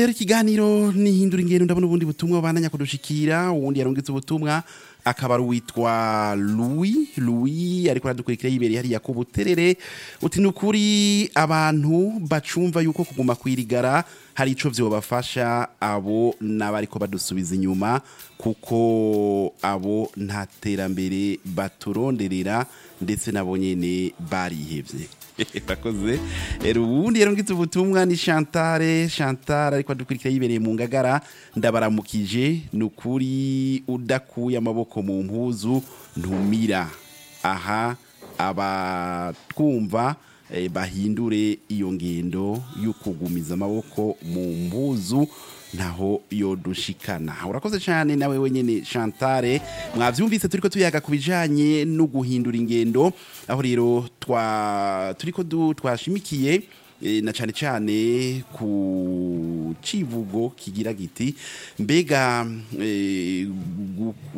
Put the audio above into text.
rero ikiganiro nihindura ingendo ndabona ubundi butumwa bandanya kudushikira uwundi yarungitse ubutumwa akaba ari uwitwa Louis Louis ariko aradukurikira yibereye hariya ku buterere uti ni ukuri abantu bacumva yuko kuguma kwirigara hari ico vyobafasha abo n'abariko badusubiza inyuma kuko abo nta terambere baturonderera ndetse nabo nyene barihevye bakoze rero ubundi yarungitse ubutumwa ni Chantale Chantale ariko adukurikira yibereye mu ngagara ndabaramukije ni ukuri udakuye amaboko mu mpuzu ntumira aha abatwumva eh, bahindure iyo ngendo yo kugumiza amaboko mu mpuzu ntaho yodushikana urakoze cyane nawe wenyine Chantale mwavyumvise turiko tuyaga ku bijanye no guhindura ingendo aho rero twa turiko du- twashimikiye eh, na cyane cyane ku civugo kigira giti mbega eh, gu-